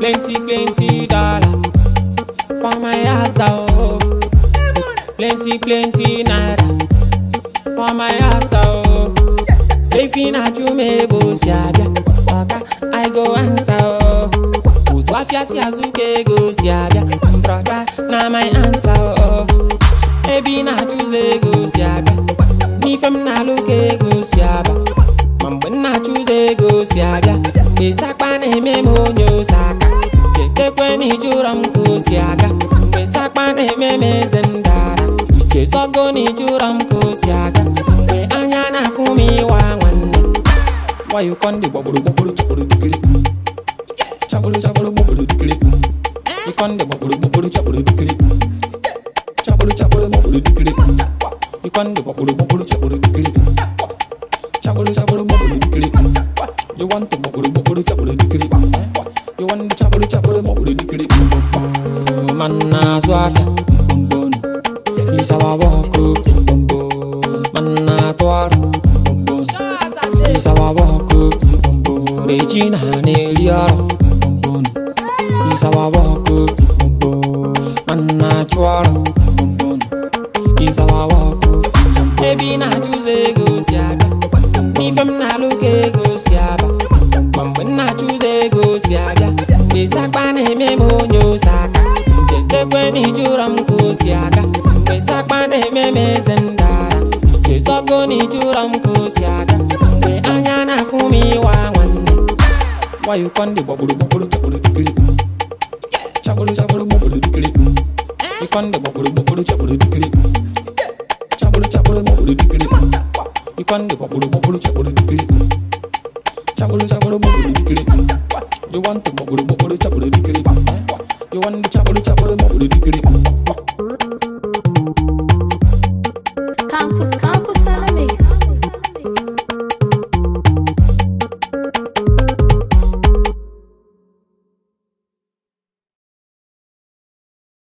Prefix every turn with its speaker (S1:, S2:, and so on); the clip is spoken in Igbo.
S1: plenty plenty dollar for my house oh. Plenty plenty naira for my house oh. Efi na-ajụ m ebe o si abịa ọga I go answer oh. Otu afịa si azụ ka ego si abịa brọda na my answer oh. Ebe ị na-achụzọ ego si abịa n'ife m na-alụ ka ego si abịa ma mgbe m na-achụzọ ego si abịa mgbe sakpa na-eme m onye ose aka chetekwe na ijụrọ m ka o si aga mgbe sakpa na-eme m eze ndara ichezogo na ijụrọ m ka o si aga mgbe anya na-afụ m ịwa nwanne wayo kọndị gbagburu gbagburu chọkpụrụ dikiri chọkpụrụ chọkpụrụ gbagburu dikiri ịkọndị gbagburu gbagburu chọkpụrụ dikiri chọkpụrụ chọkpụrụ gbagburu dikiri ịkọndị gbagburu gbagburu chọkpụrụ dikiri chọkpụrụ chọkpụrụ gbagburu dikiri you want to gbagburu gbagburu chọkpụrụ dikiri you want to chọkpụrụ chọkpụrụ gbagburu dikiri man na-azụ afịa mbombonu isawa wọkụ mbombo man na-atụ ọrụ mbombonu isawa wọkụ mbombo regina na-eri ọrụ mbombonu isawa wọkụ mbombo man na-achụ ọrụ mbombonu isawa wọkụ ebe ị na-achụzọ ego si abịa n'ife m na-alụ ka ego si aba ma mgbe m na-achụzọ ego si abịa mgbe sakpa na-eme m onye ose aka chetekwe na ijụrọ m ka o si aga mgbe sakpa na-eme m eze ndara ichezogo na ijụrọ m ka o si aga mgbe anya na-afụ m ịwa nwanne wayo kọndị gbagburu gbagburu chọkpụrụ dikiri chọkpụrụ chọkpụrụ gbagburu dikiri ịkọndị gbagburu gbagburu chọkpụrụ dikiri chọkpụrụ chọkpụrụ gbagburu dikiri ịkọndị gbagburu gbagburu chọkpụrụ dikiri chọkpụrụ chọkpụrụ gbagburu dikiri you want to gbagburu gbagburu chọkpụrụ dikiri you want to chọkpụrụ